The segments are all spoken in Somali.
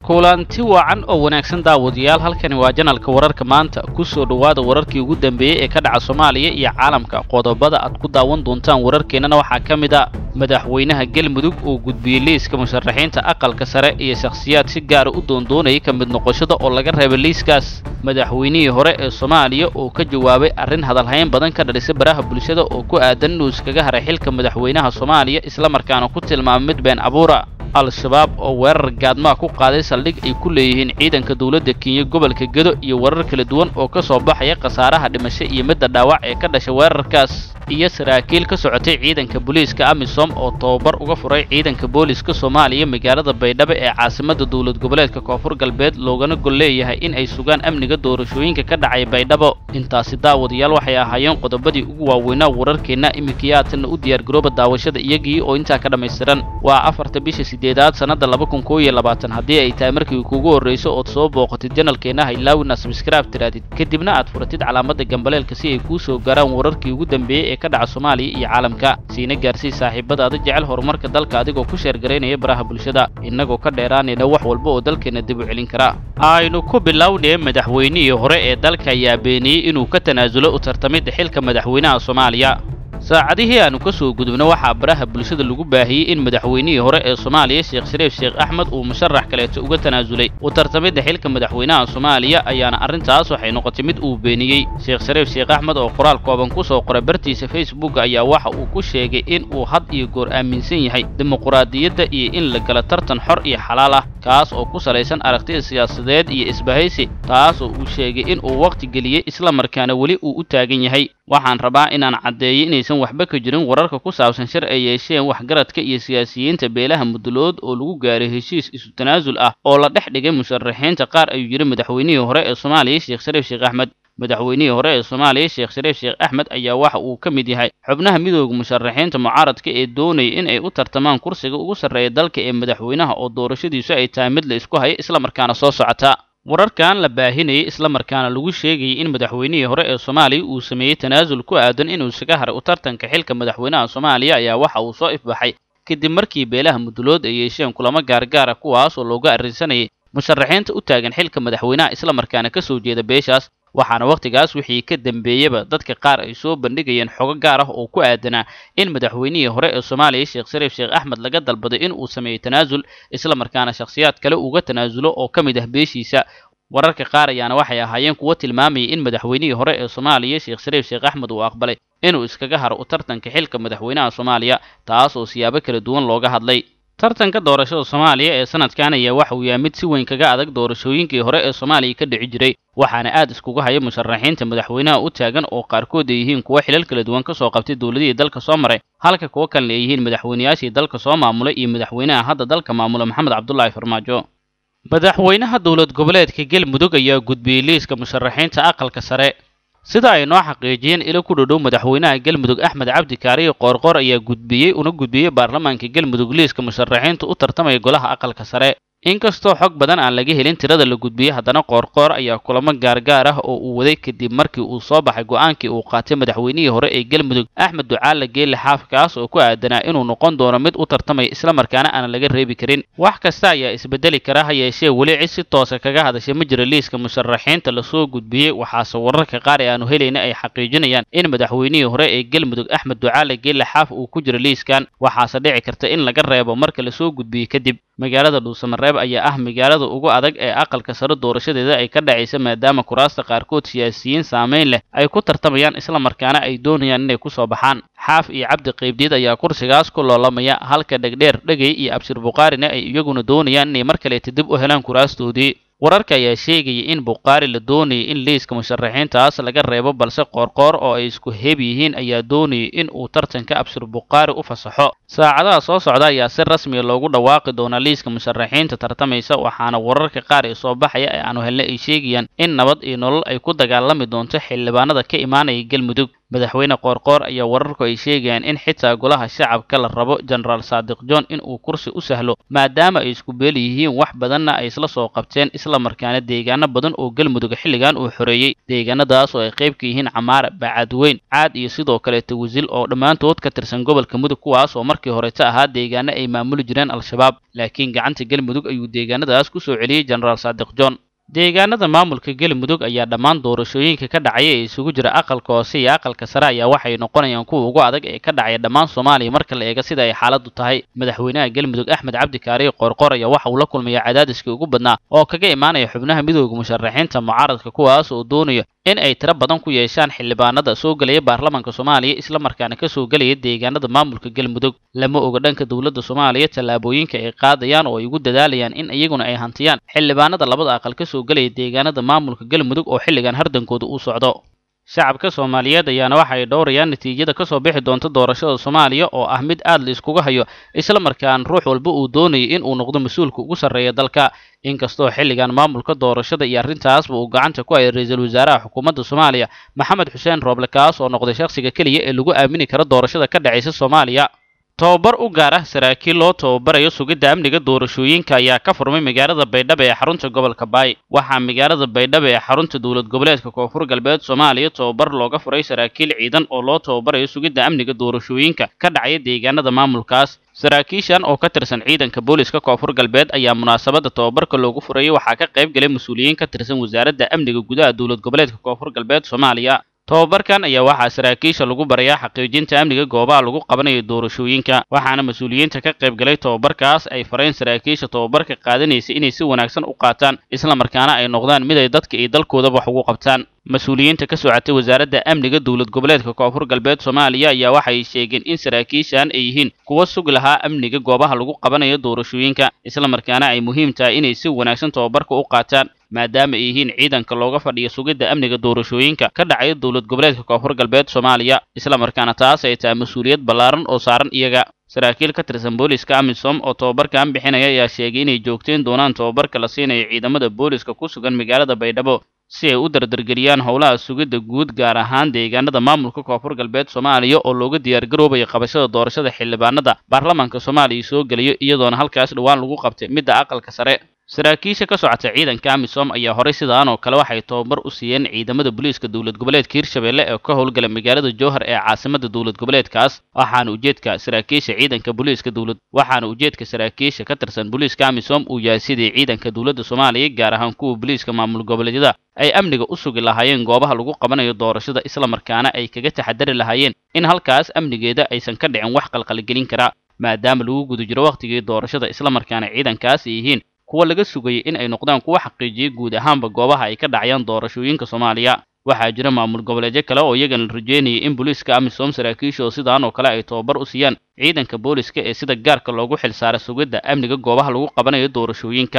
kulanti wacan oo wanaagsan daawadayaal halkani waa janalka wararka maanta ku soo dhowaada wararkii ugu dambeeyey ee ka dhaca soomaaliya iyo caalamka qodobada aad ku daawan doontaan wararkeennana waxaa ka mid a madaxweynaha galmudug oo gudbiyey liiska musharaxiinta aqalka sare iyo shakhsiyaad si gaara u doondoonayay ka mid noqoshada oo laga reebay liiskaas madaxweynihii hore ee soomaaliya oo ka jawaabay arrin hadalhayn badan ka dhalisay baraha bulshada oo ku aadan inuu iskaga haray xilka madaxweynaha soomaaliya islamarkaana ku tilmaamay mid been abuura al-shabaab oo weerar gaadmaa ku qaaday saldhig ay ku leeyihiin ciidanka dowladda kenya gobolka gedo iyo warar kala duwan oo ka soo baxaya khasaaraha dhimasho iyo midda dhaawac ee ka dhashay weerarkaas iyo saraakiil ka socotay ciidanka booliiska amisom oo tababar uga furay ciidanka booliiska soomaaliya magaalada baydhabo ee caasimadda dowlad goboleedka koonfur galbeed loogana gol leeyahay in ay sugaan amniga doorashooyinka ka dhacay baydhabo intaasi daawadayaal waxay ahaayeen qodobadii ugu waaweynaa wararkeenna iminkiyaatanna u diyaargarooba daawashada iyagii oo intaa ka dhammaystiran waa afarta bisha sideedaad sannadda laba kun koob iyo labaatan haddii ay tahay markii kuugu horrayso ood soo booqatid janalkeenna haylaawina sabskraib tiraadid kadibna aad furatid calaamadda gambaleelka si ay kuu soo gaaraan wararkii ugu dambeeyey ee ka dhaca soomaaliya iyo caalamka siina gaarsii saaxiibadaada jecel horumarka dalka adigoo ku sheergaraynaya baraha bulshada innagoo ka dheeraanayna wax walba oo dalkeenna dib u celin kara aynu ku bilownee madaxweynihii hore ee dalka ayaa beeniyey inuu ka tanaasulo u tartamidda xilka madaxweynaha soomaaliya saacadihii aanu ka soo gudubno waxaa baraha bulshada lagu baahiyey in madaxweynihii hore ee soomaaliya sheekh shariif sheekh axmed uu musharax kaleeto uga tanaasulay u tartamidda xilka madaxweynaha soomaaliya ayaana arrintaas waxay noqotay mid uu beeniyey sheekh shariif sheekh axmed oo qoraal kooban ku soo qoray bartiisa facebook ayaa waxa uu ku sheegay in uu had iyo goor aaminsan yahay dimuquraadiyadda iyo in la gala tartan xor iyo xalaal ah kaas oo ku salaysan aragtida siyaasadeed iyo isbahaysi taas oo uu sheegay in uu wakhti geliyey islamarkaana weli uu u taagan yahay waxaan rabaa inaan caddeeyo inaysan waxba ka jirin wararka ku saabsan shir ay yeesheen waxgaradka iyo siyaasiyiinta beelaha mudulood oo lagu gaaray heshiis isu tanaasul ah oo la dhex dhigay musharaxiinta qaar ayuu yidhi madaxweynihii hore ee soomaaliya sheekh shariif sheekh axmed madaxweynihii hore ee soomaaliya sheekh shariif sheekh axmed ayaa waxa uu ka mid yahay xubnaha midooda musharaxiinta mucaaradka ee doonaya in ay u tartamaan kursiga ugu sarreeya dalka ee madaxweynaha oo doorashadiisu ay tahay mid la isku hayo islamarkaana soo socota wararkan la baahinayay islamarkaana lagu sheegayay in madaxweynihii hore ee soomaaliya uu sameeyey tanaasul ku aadan inuu isaga haray u tartanka xilka madaxweynaha soomaaliya ayaa waxa uu soo ifbaxay kadib markii beelaha mudulood ay yeesheen kulamo gaargaara kuwaas oo looga arrinsanayay musharaxiinta u taagan xilka madaxweynaha islamarkaana ka soo jeeda beeshaas waxaana wakhtigaas wixii ka dambeeyaba dadka qaar ay soo bandhigayeen xogo gaar ah oo ku aadanaa in madaxweynihii hore ee soomaaliya sheekh shariif sheekh axmed laga dalbaday in uu sameeyo tanaasul islamarkaana shakhsiyaad kale uga tanaasulo oo ka mid ah beeshiisa wararka qaar ayaana waxay ahaayeen kuwo tilmaamayay in madaxweynihii hore ee soomaaliya sheekh shariif sheekh axmed uu aqbalay inuu iskaga haro u tartanka xilka madaxweynaha soomaaliya taas oo siyaabo kala duwan looga hadlay tartanka doorashada soomaaliya ee sanadkan ayaa waxa uu yahay mid si weyn kaga adag doorashooyinkii hore ee soomaaliya ka dhici jiray waxaana aad iskuga haya musharaxiinta madaxweynaha u taagan oo qaarkood ay yihiin kuwo xilal kala duwan ka soo qabtay dowladihii dalka soo maray halka kuwo kalena ay yihiin madaxweynayaashii dalka soo maamulay iyo madaxweynaha hadda dalka maamula maxamed cabdulaahi farmaajo madaxweynaha dowlad goboleedka galmudug ayaa gudbiyey liiska musharaxiinta aqalka sare sida ay noo xaqiijiyeen ilo ku dhodhow madaxweynaha galmudug axmed cabdi kaariyo qoorqoor ayaa gudbiyey una gudbiyey baarlamaanka galmudug liiska musharaxiinta u tartamaya golaha aqalka sare inkastoo xog badan aan laga helin tirada la gudbiyey haddana qoorqoor ayaa kulamo gaargaar ah oo uu waday kadib markii uu soo baxay go'aankii uu qaatay madaxweynihii hore ee galmudug axmed ducaale geelle xaaf kaas oo ku aadanaa inuu noqon doono mid u tartamaya islamarkaana aanan laga reebi karin wax kasta ayaa isbedeli kara ha yeeshee weli cid si toosa kaga hadashay ma jira liiska musharaxiinta lasoo gudbiyey waxaase wararka qaar ee aanu helayna ay xaqiijinayaan in madaxweynihii hore ee galmudug axmed ducaale geelle xaaf uu ku jiro liiskan waxaase dhici karta in laga reebo marka lasoo gudbiyey kadib magaalada dhuusamareeb ayaa ah magaalada ugu adag ee aqalka sare doorashadeeda ay ka dhacaysa maadaama kuraasta qaarkood siyaasiyiin saamayn leh ay ku tartamayaan islamarkaana ay doonayaan inay ku soo baxaan xaaf iyo cabdi qaybdiid ayaa kursigaas ku loolamaya halka dhegdheer dhegey iyo abshir bukhaarina ay iyaguna doonayaan inay mar kaleeta dib u helaan kuraastoodii wararka ayaa sheegaya in bukhaari la doonayay in liiska musharaxiintaas laga reebo balse qoorqoor oo ay isku heeb yihiin ayaa doonayay in uu tartanka abshir bukhaari u fasaxo saacadaha soo socda ayaa si rasmiya loogu dhawaaqi doonaa liiska musharaxiinta tartamaysa waxaana wararka qaar ee soo baxaya ee aanu helnay ay sheegayaan in nabad iyo nolol ay ku dagaalami doonto xildhibaanada ka imaanaya galmudug madaxweyne qoorqoor ayaa wararku ay sheegayaan in xitaa golaha shacabka la rabo jenaraal saadiq john in uu kursi u sahlo maadaama ay isku beel yihiin wax badanna ay isla soo qabteen isla markaana deegaano badan oo galmudug xilligan uu xoreeyey deegaanadaas oo ay qayb ka yihiin camaara bacadweyn caad iyo sidoo kaleeta wasil oo dhammaantood ka tirsan gobolka mudug kuwaas oo markii horeta ahaa deegaano ay maamuli jireen al-shabaab laakiin gacanta galmudug ayuu deegaanadaas ku soo celiyey jenaraal saadiq john deegaanada maamulka galmudug ayaa dhammaan doorashooyinka ka dhacaya ee isugu jira aqalka hoose iyo aqalka sare ayaa waxay noqonayaan kuwa ugu adag ee ka dhacaya dhammaan soomaaliya marka la eega sida ay xaaladdu tahay madaxweynaha galmudug axmed cabdi kaariye qoorqoor ayaa waxa uu la kulmaya cadaadiskii ugu badnaa oo kaga imaanaya xubnaha midooda musharaxiinta mucaaradka kuwaas oo doonaya in ay tiro badan ku yeeshaan xildhibaanada soo gelaya baarlamaanka soomaaliya isla markaana ka soo gelaya deegaanada maamulka galmudug lama oga dhanka dowladda soomaaliya tallaabooyinka ay qaadayaan oo ay ugu dadaalayaan in iyaguna ay hantiyaan xildhibaanada labada aqal ka soo gelaya deegaanada maamulka galmudug oo xilligan hardankooda uu socdo shacabka soomaaliyeed ayaana waxa ay dhowrayaan natiijada ka soo bixi doonta doorashada soomaaliya oo ah mid aad la iskuga hayo isla markaan ruux walba uu doonayay in uu noqdo mas-uulka ugu sarreeya dalka inkastoo xilligan maamulka doorashada iyo arrintaasba uu gacanta ku hayay ra-iisul wasaaraha xukuumadda soomaaliya maxamed xuseen rooble kaas oo noqday shakhsiga keliya ee lagu aamini karo doorashada ka dhacaysa soomaaliya tobabar u gaar ah saraakiil loo tababarayo sugidda amniga doorashooyinka ayaa ka furmay magaalada baydhabo ee xarunta gobolka baay waxaa magaalada baydhabo ee xarunta dowlad goboleedka koonfur galbeed soomaaliya tobabar looga furay saraakiil ciidan oo loo tababarayo sugidda amniga doorashooyinka ka dhacaya deegaanada maamulkaas saraakiishan oo ka tirsan ciidanka booliska koonfur galbeed ayaa munaasabadda tobabarka loogu furayay waxaa ka qayb galay mas-uuliyiin ka tirsan wasaaradda amniga gudaha dowlad goboleedka koonfur galbeed soomaaliya tobabarkan ayaa waxaa saraakiisha lagu barayaa xaqiijinta amniga goobaha lagu qabanayo doorashooyinka waxaana mas-uuliyiinta ka qayb galay tobabarkaas ay fareen saraakiisha tobabarka qaadanaysa inay si wanaagsan u qaataan isla markaana ay noqdaan mid ay dadka iyo dalkoodaba wax ugu qabtaan mas-uuliyiinta ka socotay wasaaradda amniga dowlad goboleedka koonfur galbeed soomaaliya ayaa waxay sheegeen in saraakiishan ay yihiin kuwa sugi lahaa amniga goobaha lagu qabanayo doorashooyinka isla markaana ay muhiim tahay inay si wanaagsan tobabarka u qaataan maadaama ay yihiin ciidanka looga fadhiyo sugidda amniga doorashooyinka ka dhacaya dowlad goboleedka koonfur galbeed soomaaliya isla markaana taas ay tahay mas-uuliyad ballaaran oo saaran iyaga saraakiil ka tirsan booliska amisom oo tobabarkan bixinaya ayaa sheegay inay joogteen doonaan tobabarka la siinayo ciidamada booliska ku sugan magaalada baydhabo si ay u dardargeliyaan howlaha sugidda guud gaar ahaan deegaanada maamulka koonfur galbeed soomaaliya oo looga diyaargaroobayo qabashada doorashada xildhibaanada baarlamaanka soomaaliya soo gelayo iyadoona halkaas dhowaan lagu qabtay midda aqalka sare saraakiisha ka socota ciidanka amisom ayaa horay sidaan oo kale waxay tobabar u siiyeen ciidamada booliiska dowlad goboleedka hirshabelle ee ka howlgala magaalada jowhar ee caasimada dowlad goboleedkaas waxaana ujeedka saraakiisha ciidanka booliiska dowlad waxaana ujeedka saraakiisha ka tirsan booliiska amisom uu yahay sidii ciidanka dowladda soomaaliya gaar ahaan kuwa booliiska maamul goboleedyada ay amniga u sugi lahaayeen goobaha lagu qabanayo doorashada isla markaana ay kaga taxadari lahaayeen in halkaas amnigeeda aysan ka dhicin wax qalqalgelin kara maadaama lagu guda jiro wakhtigii doorashada isla markaana ciidankaas ay yihiin kuwa laga sugayay in ay noqdaan kuwa xaqiijiyay guud ahaanba goobaha ay ka dhacayaan doorashooyinka soomaaliya waxaa jira maamul goboleedyo kale oo iyagana la rajeynayay in booliiska amisom saraakiisha oo sidaan oo kale ay tobabar u siiyaan ciidanka booliska ee sida gaarka loogu xilsaaray sugidda amniga goobaha lagu qabanayo doorashooyinka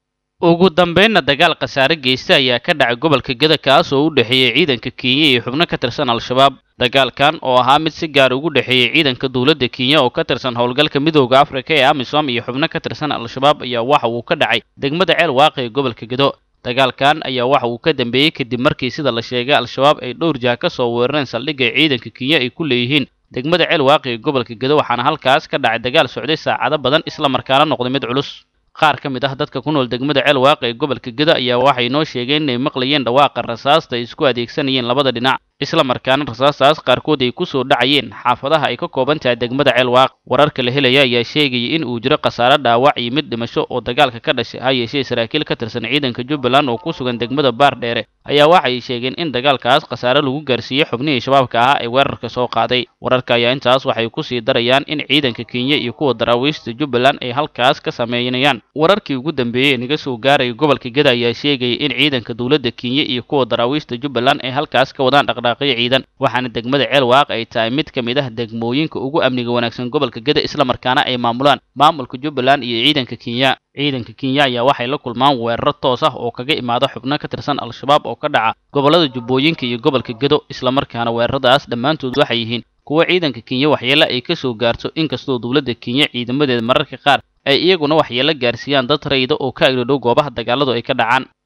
ugu dambeynna dagaal khasaare geysta ayaa ka dhacay gobolka geda kaas oo u dhexeeyey ciidanka kenya iyo xubno ka tirsan al-shabaab dagaalkan oo ahaa mid si gaar ugu dhexeeyey ciidanka dowladda kenya oo ka tirsan howlgalka midooda afrika ee amisom iyo xubno ka tirsan al-shabaab ayaa waxa uu ka dhacay degmada ceel waaqi ee gobolka gedo dagaalkan ayaa waxa uu ka dambeeyey kadib markii sida la sheegay al-shabaab ay dhowr jaha ka soo weerareen saldhigga ciidanka kenya ay ku leeyihiin degmada ceel waaqi ee gobolka gedo waxaana halkaas ka dhacay dagaal socday saacado badan isla markaana noqday mid culus qaar ka mid ah dadka ku nool degmada ceel waaqi ee gobolka gedo ayaa waxay noo sheegeen inay maqlayeen dhawaaqa rasaasta ay isku adeegsanayeen labada dhinac isla markaana rasaastaas qaarkood ay ku soo dhacayeen xaafadaha ay ka kooban tahay degmada ceel waaq wararka la helaya ayaa sheegaya in uu jiro khasaare dhaawac iyo mid dhimasho oo dagaalka ka dhashay ha yeeshee saraakiil ka tirsan ciidanka jubbaland oo ku sugan degmada baar dheere ayaa waxay sheegeen in dagaalkaas khasaare lagu gaarsiiyey xubnihii shabaabka ahaa ee weerarka soo qaaday wararka ayaa intaas waxay ku sii darayaan in ciidanka kenya iyo kuwa daraawiishta jubbaland ay halkaas ka sameynayaan wararkii ugu dambeeyey ee naga soo gaaraya gobolka geda ayaa sheegaya in ciidanka dowladda kenya iyo kuwa daraawiishta jubbaland ay halkaas ka wadaan dhaqdhaaqyo ciidan waxaana degmada ceel waaq ay tahay mid ka mid ah degmooyinka ugu amniga wanaagsan gobolka geda isla markaana ay maamulaan maamulka jubbaland iyo ciidanka kenya ciidanka kenya ayaa waxay la kulmaan weeraro toos ah oo kaga imaada xubno ka tirsan al-shabaab oo ka dhaca gobollada jubbooyinka iyo gobolka gedo isla markaana weeraradaas dhammaantood waxay yihiin kuwo ciidanka kenya waxyeele ay ka soo gaarto inkastoo dowladda kenya ciidamadeeda mararka qaar ay iyaguna waxyeelo gaarsiiyaan dad rayida oo ka agdhodhow goobaha dagaaladu ay ka dhacaan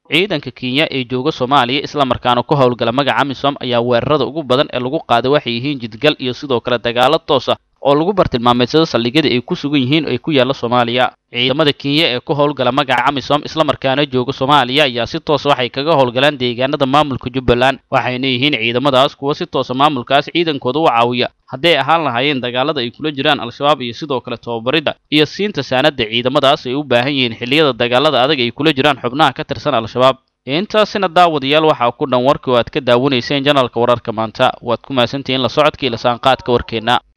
ciidanka kenya ee jooga soomaaliya islamarkaana ku howlgala magaca amisom ayaa weerarada ugu badan ee lagu qaaday waxay yihiin jidgal iyo sidoo kale dagaalo toos ah oo lagu bartilmaameedsado saldhigyada ay ku sugan yihiin ee ku yaalla soomaaliya ciidamada kenya ee ku howlgala magaca amisom islamarkaana jooga soomaaliya ayaa si toosa waxay kaga howlgalaan deegaanada maamulka jubbaland waxayna yihiin ciidamadaas kuwa si toosa maamulkaas ciidankooda u caawiya hadday ahaan lahaayeen dagaalada ay kula jiraan al-shabaab iyo sidoo kale tababaridda iyo siinta saanada ciidamadaas ay u baahan yihiin xilliyada dagaalada adag ay kula jiraan xubnaha ka tirsan al-shabaab intaasina daawadayaal waxaa ku dhan warkii oo aad ka daawanayseen janalka wararka maanta waad ku mahadsantihiin la socodka iyo lasaanqaadka warkeenna